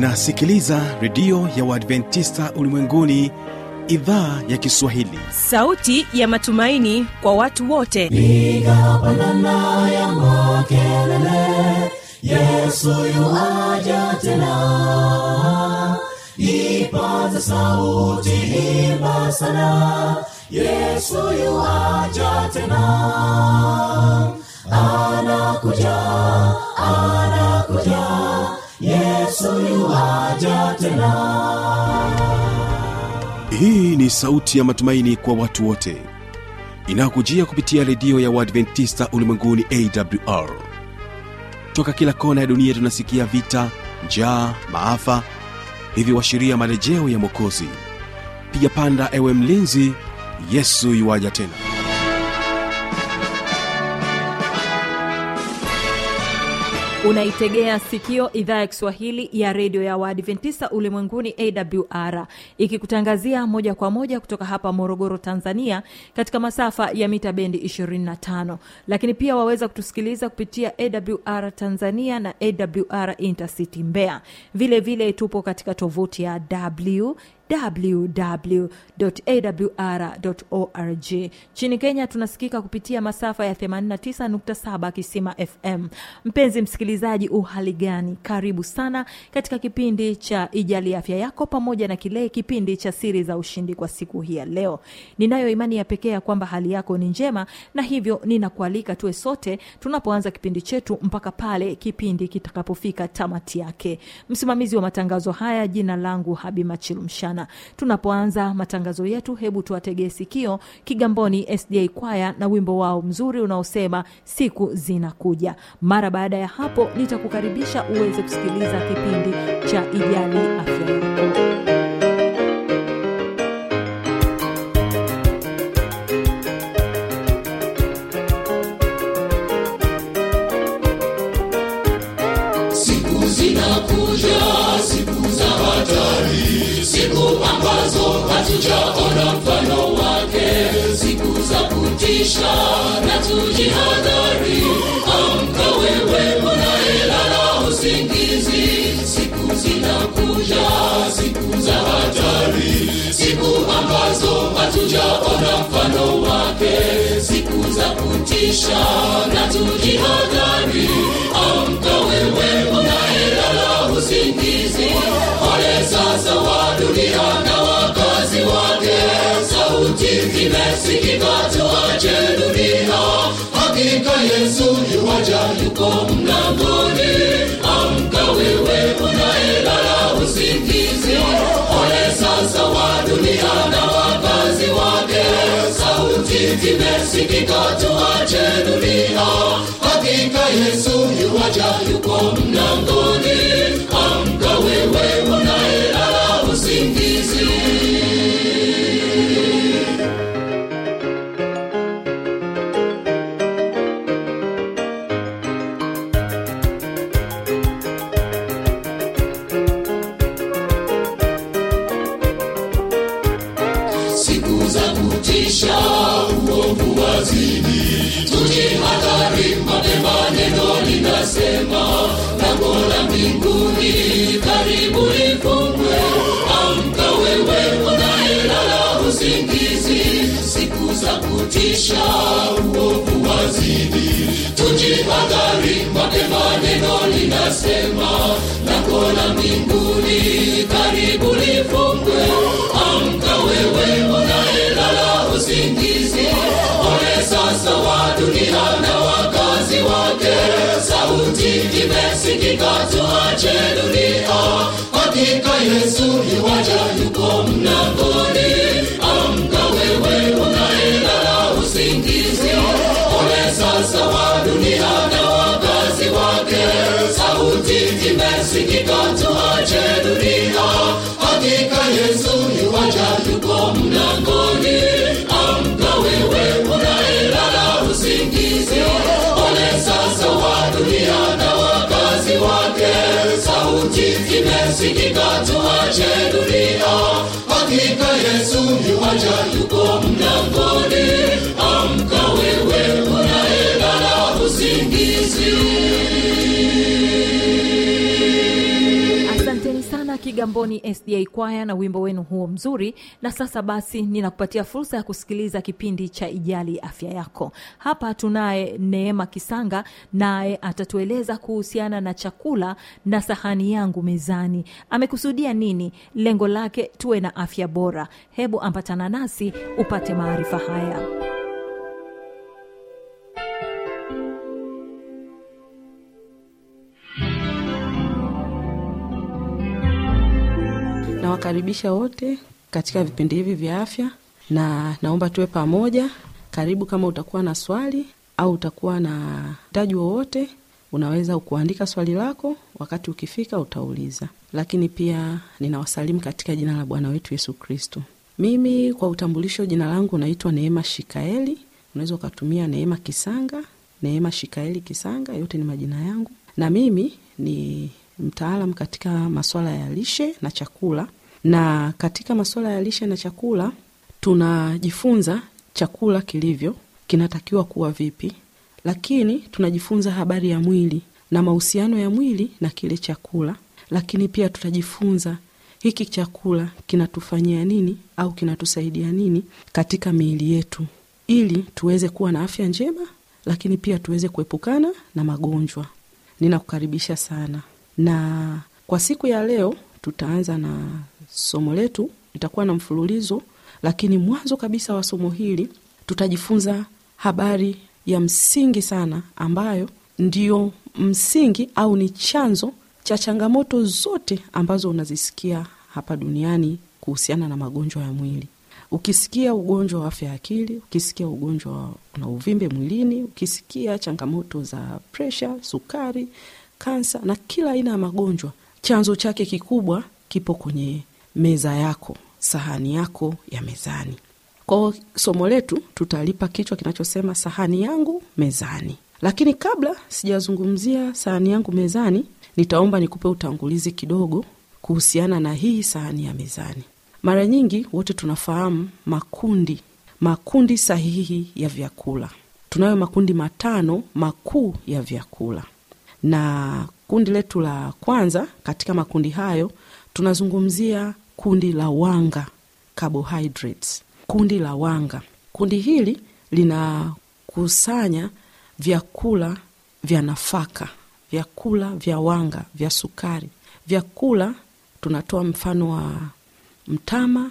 unasikiliza redio ya uadventista ulimwenguni idhaa ya kiswahili sauti ya matumaini kwa watu wote piga pandana ya makelele yesu yuaja tena ipaza sauti imba sana yesu yuaja tena anakuja anakuja yesu yuaja tena hii ni sauti ya matumaini kwa watu wote inayokujia kupitia redio ya uadventista ulimwenguni awr toka kila kona ya dunia tunasikia vita njaa maafa hivyo washiria marejeo ya mwokozi piga panda ewe mlinzi yesu yuwaja tena unaitegea sikio idhaa ya kiswahili ya redio ya waadventista ulimwenguni awr ikikutangazia moja kwa moja kutoka hapa morogoro tanzania katika masafa ya mita bendi 25 lakini pia waweza kutusikiliza kupitia awr tanzania na awr intercity mbeya vile vile tupo katika tovuti ya w www.awr.org nchini kenya tunasikika kupitia masafa ya 89.7 kisima fm mpenzi msikilizaji uhali gani karibu sana katika kipindi cha ijali afya yako pamoja na kile kipindi cha siri za ushindi kwa siku hii ya leo ninayo imani ya pekee ya kwamba hali yako ni njema na hivyo ninakualika tuwe sote tunapoanza kipindi chetu mpaka pale kipindi kitakapofika tamati yake msimamizi wa matangazo haya jina langu habima chilumshana tunapoanza matangazo yetu hebu tuwategee sikio kigamboni sda kwaya na wimbo wao mzuri unaosema siku zinakuja mara baada ya hapo nitakukaribisha uweze kusikiliza kipindi cha ijali afya yako siku zinakuja siku za hatari siku ambazo hatujaona mfano wake siku za kutisha na tujihadhari amka wewe unayelala usingizi siku zinakuja siku za hatari siku ambazo hatujaona mfano wake siku za kutisha na tujihadhari amka wewe unayelala usingizi ole sasa wa dunia na wakazi wake sauti imesikika tuache dunia hakika yesu yuwaja yuko mlangoni amka wewe unayelala usingizi ole sasa wa dunia na wakazi wake sauti imesikika tuache dunia hakika yesu yuwaja yuko mlangoni amka wewe unayelala usingizi siku za kutisha uovu wazidi tujihadhari mapema neno linasema lango la mbinguni karibu lifungwe amka wewe unayelala usingizi siku za kutisha uovu wazidi tujihadhari mapema neno linasema lango la mbinguni karibu lifungwe amka wewe unayelala usingizi ole sasa wa dunia na wakazi wake sauti imesikika tuache dunia hakika yesu yuwaja yuko mlangoni amka wewe unayelala usingizi ole sasa wa dunia na wakazi wake sauti imesikika tuache dunia hakika yesu yuwaja yuko mlangoni amka wewe unayelala usingizi ole sasa wa dunia na wakazi wake sauti imesikika tuache dunia hakika yesu yuwaja yuko mlangoni amka wewe unayelala usingizi kigamboni sda kwaya na wimbo wenu huo mzuri na sasa basi ninakupatia fursa ya kusikiliza kipindi cha ijali afya yako hapa tunaye neema kisanga naye atatueleza kuhusiana na chakula na sahani yangu mezani amekusudia nini lengo lake tuwe na afya bora hebu ambatana nasi upate maarifa haya nawakaribisha wote katika vipindi hivi vya afya na naomba tuwe pamoja karibu kama utakuwa na swali au utakuwa na hitaji wowote unaweza kuandika swali lako wakati ukifika utauliza lakini pia ninawasalimu katika jina la bwana wetu yesu kristo mimi kwa utambulisho jina langu naitwa neema shikaeli unaweza ukatumia neema kisanga neema shikaeli kisanga yote ni majina yangu na mimi ni mtaalam katika maswala ya lishe na chakula na katika maswala ya lishe na chakula tunajifunza chakula kilivyo kinatakiwa kuwa vipi lakini tunajifunza habari ya mwili na mahusiano ya mwili na kile chakula lakini pia tutajifunza hiki chakula kinatufanyia nini au kinatusaidia nini katika miili yetu ili tuweze kuwa na afya njema lakini pia tuweze kuepukana na magonjwa ninakukaribisha sana na kwa siku ya leo tutaanza na somo letu litakuwa na mfululizo lakini mwanzo kabisa wa somo hili tutajifunza habari ya msingi sana ambayo ndio msingi au ni chanzo cha changamoto zote ambazo unazisikia hapa duniani kuhusiana na magonjwa ya mwili ukisikia ugonjwa wa afya ya akili ukisikia ugonjwa na uvimbe mwilini ukisikia changamoto za presha sukari kansa na kila aina ya magonjwa chanzo chake kikubwa kipo kwenye meza yako sahani yako ya mezani kwao somo letu tutalipa kichwa kinachosema sahani yangu mezani lakini kabla sijazungumzia sahani yangu mezani nitaomba nikupe utangulizi kidogo kuhusiana na hii sahani ya mezani mara nyingi wote tunafahamu makundi makundi sahihi ya vyakula tunayo makundi matano makuu ya vyakula na kundi letu la kwanza katika makundi hayo tunazungumzia kundi la wanga carbohydrates kundi la wanga kundi hili linakusanya vyakula vya nafaka vyakula vya wanga vya sukari vyakula tunatoa mfano wa mtama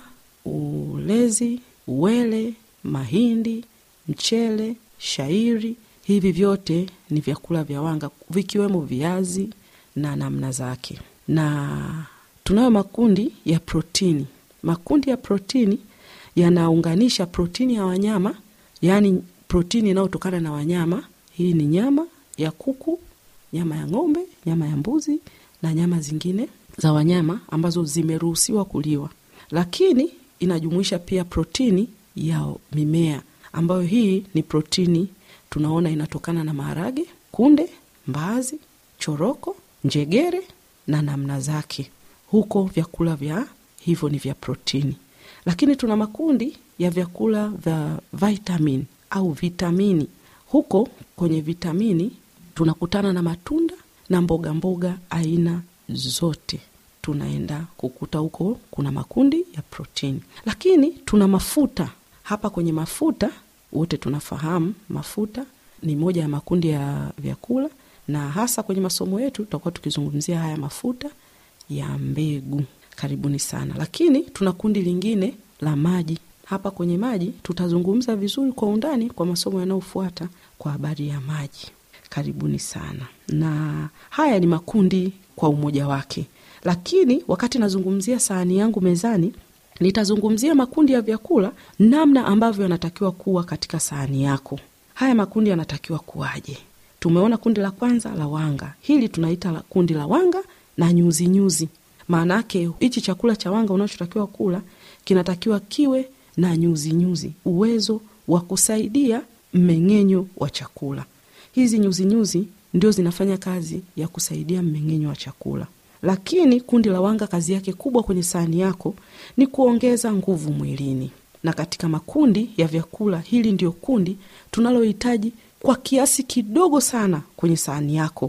ulezi uwele mahindi mchele shairi hivi vyote ni vyakula vya wanga vikiwemo viazi na namna zake na tunayo makundi ya protini makundi ya protini yanaunganisha protini ya wanyama yaani protini inayotokana na wanyama hii ni nyama ya kuku nyama ya ng'ombe nyama ya mbuzi na nyama zingine za wanyama ambazo zimeruhusiwa kuliwa lakini inajumuisha pia protini ya mimea ambayo hii ni protini tunaona inatokana na maharage kunde mbaazi choroko njegere na namna zake huko vyakula vya hivyo ni vya protini lakini tuna makundi ya vyakula vya vitamin au vitamini huko kwenye vitamini tunakutana na matunda na mboga mboga aina zote tunaenda kukuta huko kuna makundi ya protini lakini tuna mafuta hapa kwenye mafuta wote tunafahamu mafuta ni moja ya makundi ya vyakula na hasa kwenye masomo yetu tutakuwa tukizungumzia haya mafuta ya mbegu karibuni sana lakini tuna kundi lingine la maji hapa kwenye maji tutazungumza vizuri kwa undani kwa masomo yanayofuata kwa habari ya maji karibuni sana na haya ni makundi kwa umoja wake lakini wakati nazungumzia sahani yangu mezani nitazungumzia makundi ya vyakula namna ambavyo yanatakiwa kuwa katika sahani yako haya makundi yanatakiwa kuwaje tumeona kundi la kwanza la wanga hili tunaita la kundi la wanga na nyuzi nyuzi maana yake hichi chakula cha wanga unachotakiwa kula kinatakiwa kiwe na nyuzi nyuzi uwezo wa kusaidia mmeng'enyo wa chakula hizi nyuzi nyuzi ndio zinafanya kazi ya kusaidia mmeng'enyo wa chakula lakini kundi la wanga kazi yake kubwa kwenye sahani yako ni kuongeza nguvu mwilini na katika makundi ya vyakula hili ndio kundi tunalohitaji kwa kiasi kidogo sana kwenye sahani yako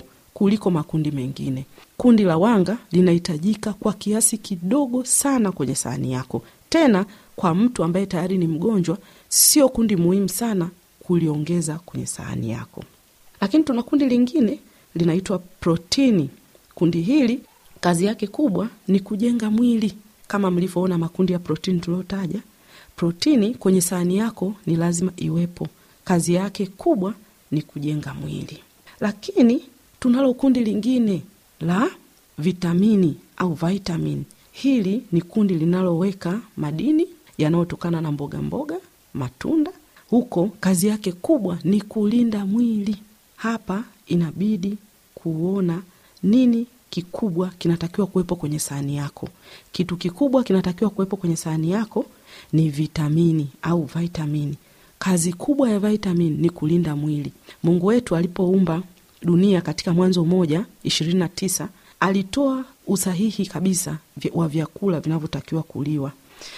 kuliko makundi mengine. Kundi la wanga linahitajika kwa kiasi kidogo sana kwenye sahani yako. Tena kwa mtu ambaye tayari ni mgonjwa, sio kundi muhimu sana kuliongeza kwenye sahani yako. Lakini tuna kundi lingine linaitwa protini. Kundi hili kazi yake kubwa ni kujenga mwili, kama mlivyoona makundi ya protini tuliotaja. Protini kwenye sahani yako ni lazima iwepo. Kazi yake kubwa ni kujenga mwili. Lakini tunalo kundi lingine la vitamini au vitamin. Hili ni kundi linaloweka madini yanayotokana na mboga mboga, matunda. Huko kazi yake kubwa ni kulinda mwili. Hapa inabidi kuona nini kikubwa kinatakiwa kuwepo kwenye sahani yako. Kitu kikubwa kinatakiwa kuwepo kwenye sahani yako ni vitamini au vitamini. Kazi kubwa ya vitamini ni kulinda mwili. Mungu wetu alipoumba dunia katika Mwanzo moja ishirini na tisa alitoa usahihi kabisa wa vyakula vinavyotakiwa kuliwa,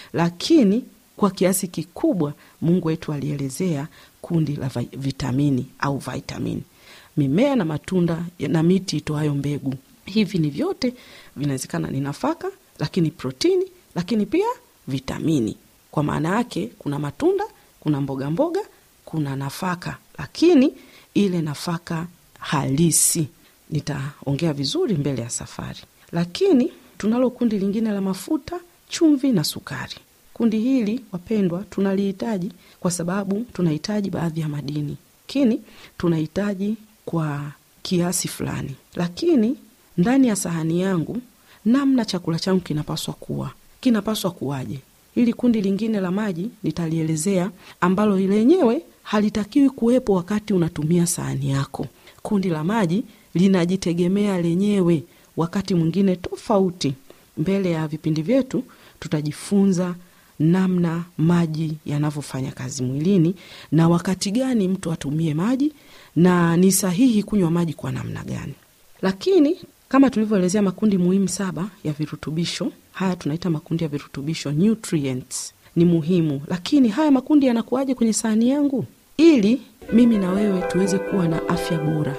lakini kwa kiasi kikubwa Mungu wetu alielezea kundi la vitamini au vitamini, mimea na matunda na miti itoayo mbegu. Hivi ni vyote vinawezekana ni nafaka, lakini protini, lakini pia vitamini. Kwa maana yake kuna matunda, kuna mboga mboga, kuna nafaka, lakini ile nafaka halisi nitaongea vizuri mbele ya safari. Lakini tunalo kundi lingine la mafuta, chumvi na sukari. Kundi hili wapendwa, tunalihitaji kwa sababu tunahitaji baadhi ya madini, lakini tunahitaji kwa kiasi fulani. Lakini ndani ya sahani yangu, namna chakula changu kinapaswa kuwa, kinapaswa kuwaje? Hili kundi lingine la maji nitalielezea, ambalo lenyewe halitakiwi kuwepo wakati unatumia sahani yako. Kundi la maji linajitegemea lenyewe, wakati mwingine tofauti. Mbele ya vipindi vyetu tutajifunza namna maji yanavyofanya kazi mwilini na wakati gani mtu atumie maji na ni sahihi kunywa maji kwa namna gani. Lakini kama tulivyoelezea makundi muhimu saba ya virutubisho, haya tunaita makundi ya virutubisho nutrients, ni muhimu. Lakini haya makundi yanakuwaje kwenye sahani yangu ili mimi na wewe tuweze kuwa na afya bora?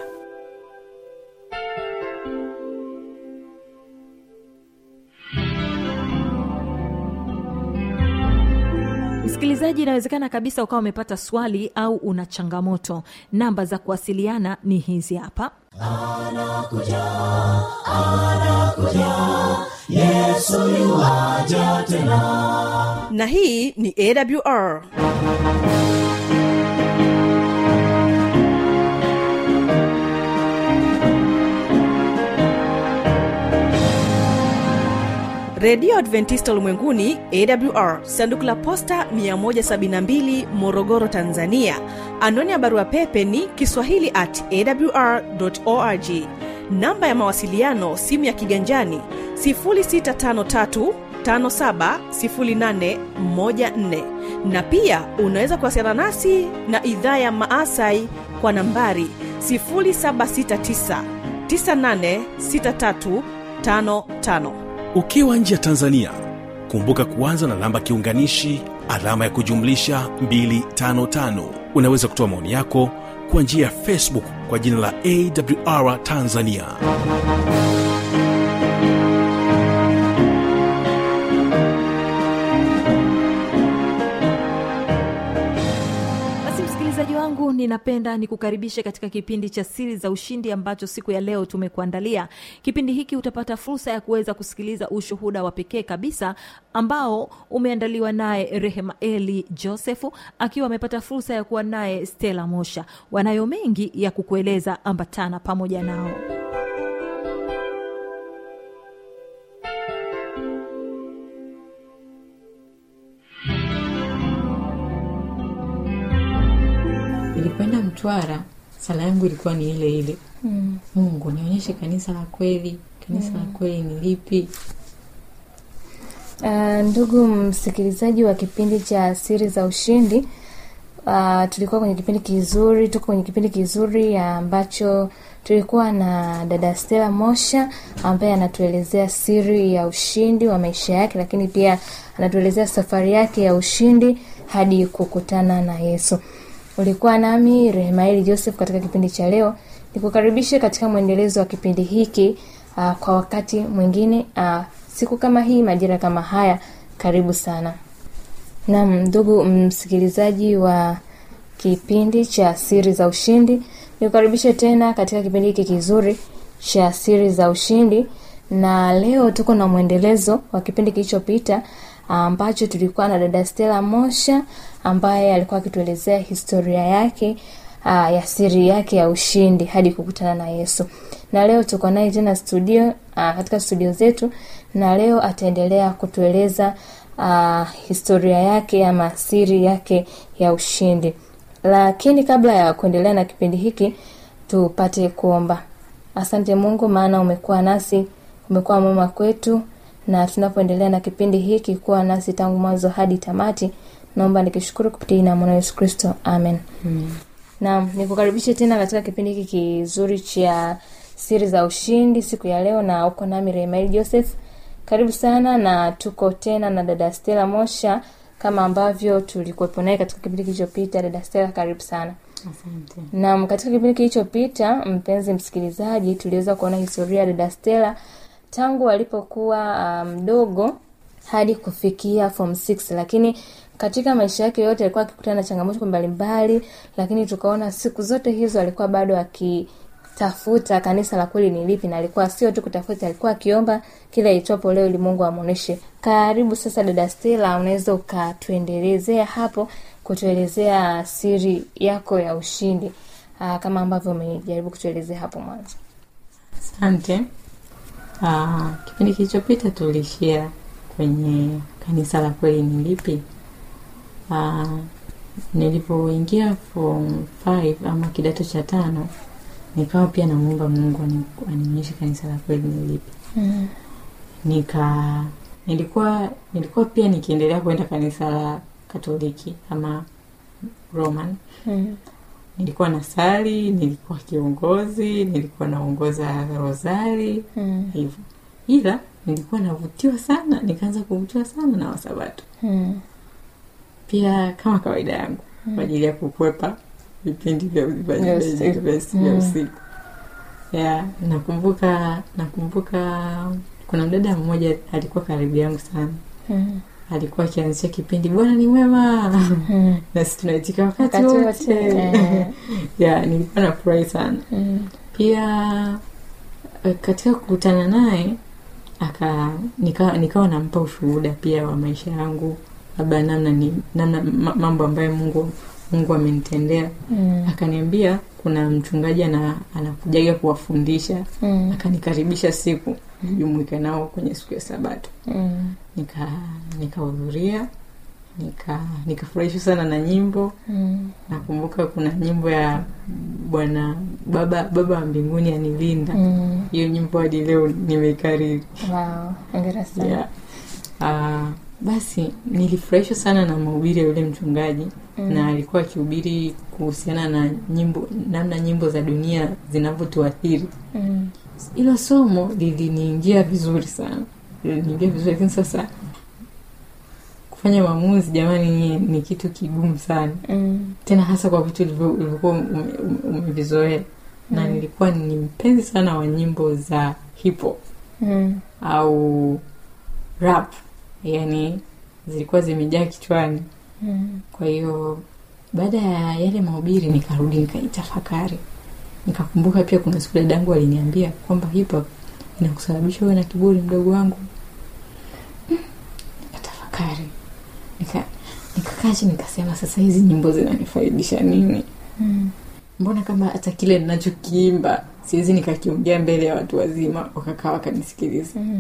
msikilizaji inawezekana kabisa ukawa umepata swali au una changamoto namba za kuwasiliana ni hizi hapa na hii ni awr redio adventista ulimwenguni awr sanduku la posta 172 morogoro tanzania anwani ya barua pepe ni kiswahili at awr org namba ya mawasiliano simu ya kiganjani 653 570814 na pia unaweza kuwasiliana nasi na idhaa ya maasai kwa nambari 769 986355 ukiwa nje ya tanzania kumbuka kuanza na namba kiunganishi alama ya kujumlisha 255 unaweza kutoa maoni yako kwa njia ya facebook kwa jina la awr tanzania basi msikilizaji wangu ninapenda nikukaribishe katika kipindi cha siri za ushindi ambacho siku ya leo tumekuandalia kipindi hiki utapata fursa ya kuweza kusikiliza ushuhuda wa pekee kabisa ambao umeandaliwa naye rehema eli josefu akiwa amepata fursa ya kuwa naye stela mosha wanayo mengi ya kukueleza ambatana pamoja nao nilipoenda mtwara sala yangu ilikuwa ni ile ile mm. mungu nionyeshe kanisa la kweli kanisa mm. la kweli ni lipi Uh, ndugu msikilizaji wa kipindi cha siri za ushindi uh, tulikuwa kwenye kipindi kizuri tuko kwenye kipindi kizuri ambacho tulikuwa na dada stela mosha ambaye anatuelezea siri ya ushindi wa maisha yake lakini pia anatuelezea safari yake ya ushindi hadi kukutana na yesu ulikuwa nami rehemaeli joseph katika kipindi cha leo nikukaribishe katika mwendelezo wa kipindi hiki uh, kwa wakati mwingine uh, siku kama hii majira kama haya karibu sana nam ndugu msikilizaji wa kipindi cha siri za ushindi nikukaribishe tena katika kipindi hiki kizuri cha siri za ushindi na leo tuko na mwendelezo wa kipindi kilichopita ambacho tulikuwa na dada stela mosha ambaye alikuwa akituelezea historia yake uh, ya siri yake ya ushindi hadi kukutana na yesu na leo tuko naye tena studio uh, katika studio zetu na leo ataendelea kutueleza uh, historia yake ama siri yake ya ushindi lakini kabla ya kuendelea na kipindi hiki tupate kuomba asante mungu maana umekuwa nasi umekuwa mwema kwetu na tunapoendelea na kipindi hiki kuwa nasi tangu mwanzo hadi tamati naomba nikishukuru kupitia jina la mwana yesu kristo amen Mm. naam nikukaribishe tena katika kipindi hiki kizuri cha siri za ushindi siku ya leo na uko nami remail joseph karibu sana na tuko tena na dada stela mosha kama ambavyo tulikuwepo naye katika kipindi kilichopita dada stela karibu sana asante nam katika kipindi kilichopita mpenzi msikilizaji tuliweza kuona historia ya dada stela tangu alipokuwa mdogo um, hadi kufikia form 6 lakini katika maisha yake yote alikuwa akikutana na changamoto mbalimbali lakini tukaona siku zote hizo alikuwa bado akitafuta kanisa la kweli ni lipi na alikuwa sio tu kutafuta alikuwa akiomba kila itwapo leo ili mungu amwonyeshe karibu sasa dada stela unaweza ukatuendelezea hapo kutuelezea siri yako ya ushindi aa, kama ambavyo umejaribu kutuelezea hapo mwanzo asante Ah, kipindi kilichopita tuliishia kwenye kanisa la kweli ni lipi Ah, nilipoingia form 5 ama kidato cha tano nikawa pia namuomba mungu ani- anionyeshe kanisa la kweli ni lipi mm. nika nilikuwa nilikuwa pia nikiendelea kwenda kanisa la katoliki ama roman Mm. nilikuwa na sali nilikuwa kiongozi nilikuwa naongoza rosari Mm. hivyo ila nilikuwa navutiwa sana nikaanza kuvutiwa sana na wasabato Mm. pia kama kawaida yangu kwa ajili ya kukwepa vipindi vya Vya vya- usiku. vya- vya Mm. usiku ya nakumbuka nakumbuka kuna mdada mmoja alikuwa karibu yangu sana Mm. alikuwa akianzisha kipindi bwana ni mwema Mm. na sisi tunaitika wakati Wakati wote, wote eh. ya nilikuwa nafurahi sana Mm. pia eh, katika kukutana naye aka nika, nikawa nampa ushuhuda pia wa maisha yangu labda namna ni namna ma- mambo ambayo mungu mungu amenitendea Mm. akaniambia kuna mchungaji ana, anakujaga kuwafundisha Mm. akanikaribisha siku nijumuike nao kwenye siku ya sabato Mm. nika nikahudhuria nika nikafurahishwa sana na nyimbo Mm. nakumbuka kuna nyimbo ya bwana baba baba wa mbinguni anilinda Mm. hiyo nyimbo hadi leo nimeikariri Wow, hongera sana. yeah. uh, basi nilifurahishwa sana na mahubiri ya yule mchungaji Mm. na alikuwa akihubiri kuhusiana na nyimbo namna nyimbo za dunia zinavyotuathiri Mm. ilo somo liliniingia vizuri sana liliniingia vizuri lakini sasa kufanya maamuzi jamani ni, ni kitu kigumu sana Mm. tena hasa kwa vitu ulivyo- ulivyokuwa ume- ume- umevizoea na Mm. nilikuwa ni mpenzi sana wa nyimbo za hip hop Mm. au rap yani zilikuwa zimejaa kichwani Mm. kwa hiyo baada ya yale mahubiri nikarudi nikaitafakari nikakumbuka pia kuna siku dadangu aliniambia kwamba hip hop inakusababisha uwe na kiburi mdogo wangu Mm, nikatafakari nika nikakaa chini nikasema sasa hizi nyimbo zinanifaidisha nini Mm. mbona kama hata kile ninachokiimba siwezi nikakiongea mbele ya watu wazima wakakaa wakanisikiliza Mm.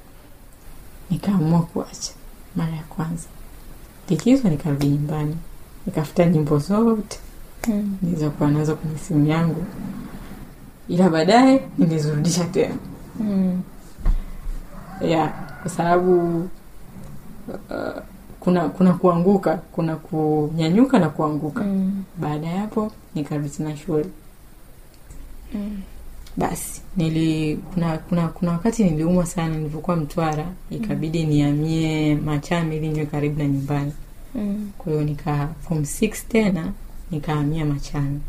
nikaamua kuacha mara ya kwanza likizo nikarudi nyumbani nikafuta nyimbo zote Mm. nilizokuwa nazo kwenye simu yangu ila baadaye nilizirudisha tena Mm. ya kwa sababu uh, kuna kuna kuanguka kuna kunyanyuka na kuanguka Mm. baada ya hapo nikarudi tena shule Mm. basi nili kuna kuna kuna wakati niliumwa sana nilivyokuwa mtwara ikabidi niamie machame ili niwe karibu na nyumbani Mm. kwa hiyo nika form 6 tena nikahamia machame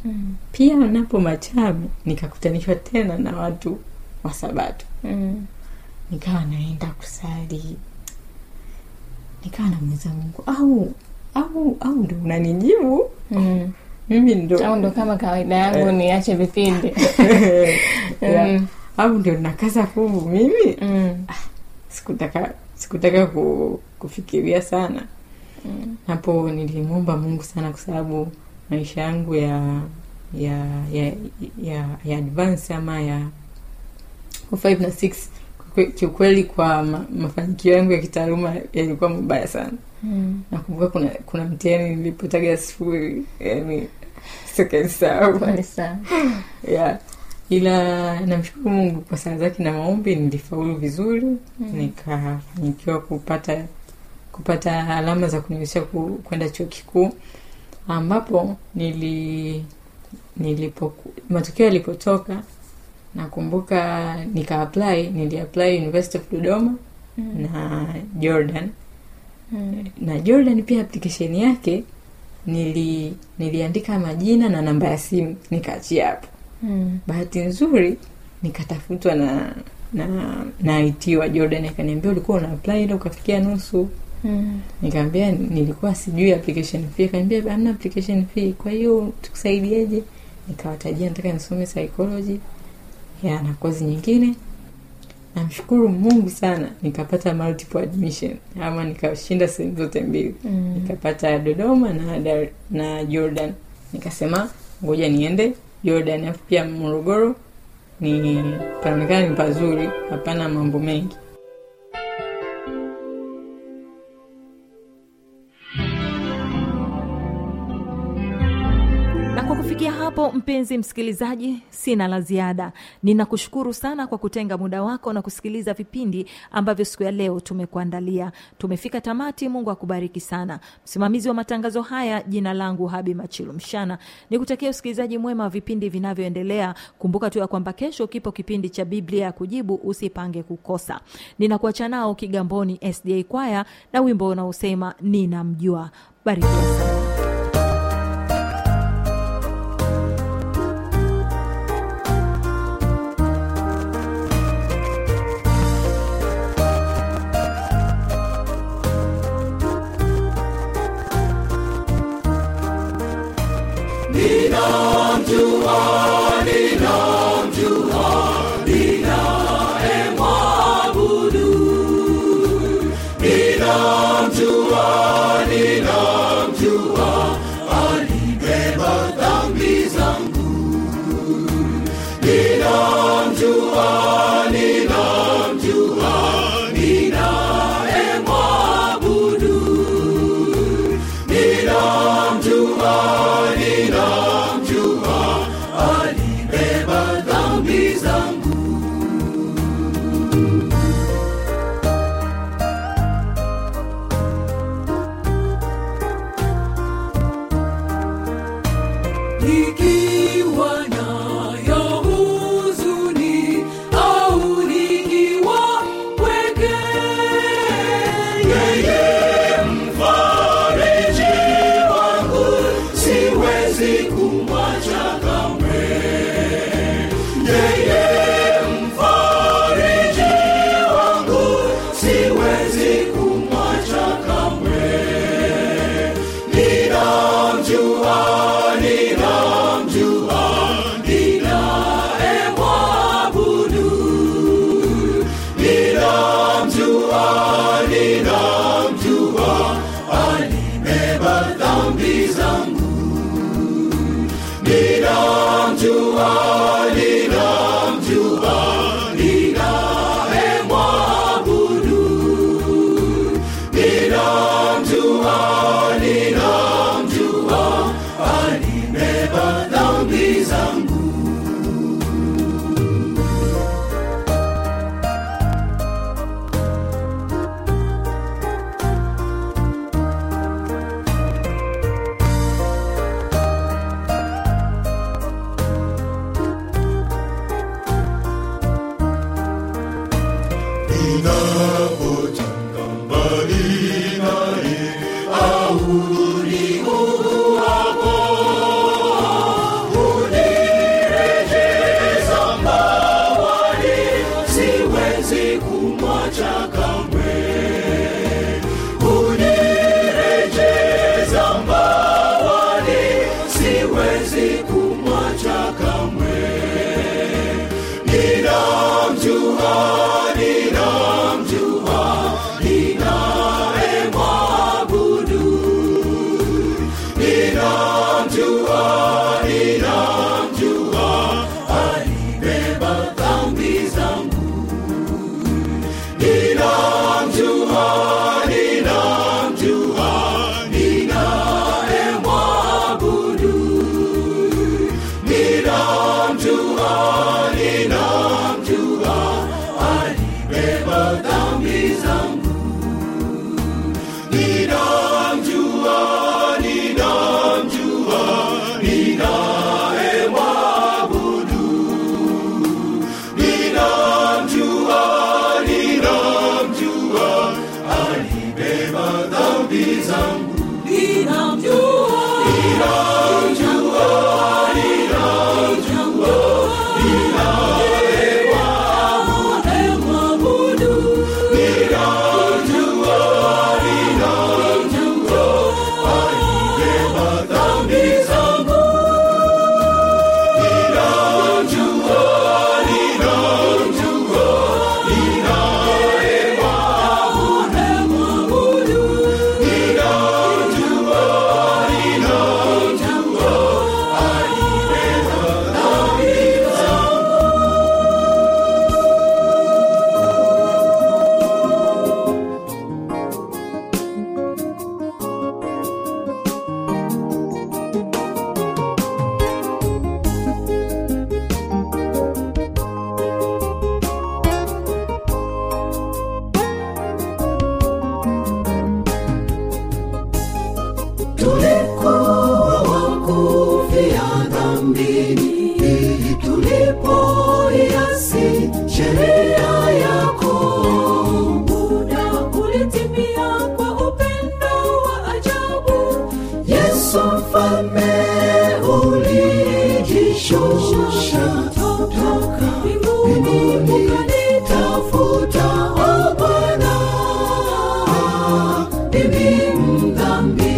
mm. pia napo machame nikakutanishwa tena na watu wa sabato Mm. nikawa naenda kusali nikawa namuuliza mungu au au au ndo unanijibu Mm. mimi ndo au ndo kama kawaida yangu niache vipindi Yeah. Mm. au ndio nakaza fuvu mimi Mm. sikutaka sikutaka ku, kufikiria sana hapo nilimwomba mungu sana kwa sababu maisha yangu ya ya ya ya, ya advance ama ya kwa five na six kwe- kiukweli kwa ma, mafanikio yangu ya kitaaluma yalikuwa mabaya sana Mm. nakumbuka kuna kuna mtihani nilipotaga sifuri yani sikanisahau Pole sana yeah. ila namshukuru mungu kwa saa zake na maombi nilifaulu vizuri mm. nikafanikiwa kupata kupata alama za kuniwezesha ku- kwenda chuo kikuu ambapo nili nilipo matokeo yalipotoka nakumbuka nika apply nili apply university of dodoma mm. na jordan Mm. na jordan pia application yake nili niliandika majina na namba ya simu nikaachia hapo Mm. bahati nzuri nikatafutwa na na na IT wa Jordan akaniambia ulikuwa una apply ila ukafikia nusu Mm. nikaambia nilikuwa sijui application fee akaniambia hamna application fee kwa hiyo tukusaidieje nikawatajia nataka nisome psychology ya na kozi nyingine namshukuru mungu sana nikapata multiple admission ama nikashinda sehemu zote mbili Mm. nikapata dodoma na, Dar- na jordan nikasema ngoja niende jordan alafu pia morogoro ni panaonekana ni pazuri hapana mambo mengi na kwa kufikia hapo mpenzi msikilizaji sina la ziada ninakushukuru sana kwa kutenga muda wako na kusikiliza vipindi ambavyo siku ya leo tumekuandalia tumefika tamati mungu akubariki sana msimamizi wa matangazo haya jina langu habi machilu mshana nikutakia usikilizaji mwema wa vipindi vinavyoendelea kumbuka tu ya kwamba kesho kipo kipindi cha biblia ya kujibu usipange kukosa ninakuacha nao kigamboni sda kwaya na wimbo unaosema ninamjua barikiwa sana Nikiwa nayo huzuni au nikiwa pweke, yeye mfariji wangu, siwezi kumwacha kamwe. Yeye mfariji wangu, siwezi kumwacha kamwe. Ninamjua, ninamjua, ninayemwabudu. Ninamjua, ninamjua, alibeba dhambi zangu. Ninamjua, ninamjua, ninayemwabudu. Ninamjua, ninamjua, alibeba dhambi zangu. tulikuwa wakufia dhambini tulipoiasi sheria yako muda ulitimia kwa upendo wa ajabu yesu mfalme ulijishusha toka mbinguni ukanitafuta o bwana mimi mdhambi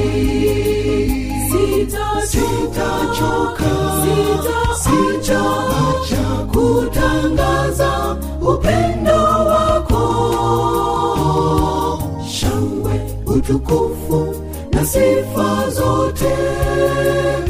sitachoka sitaacha kutangaza upendo wako shangwe utukufu na sifa zote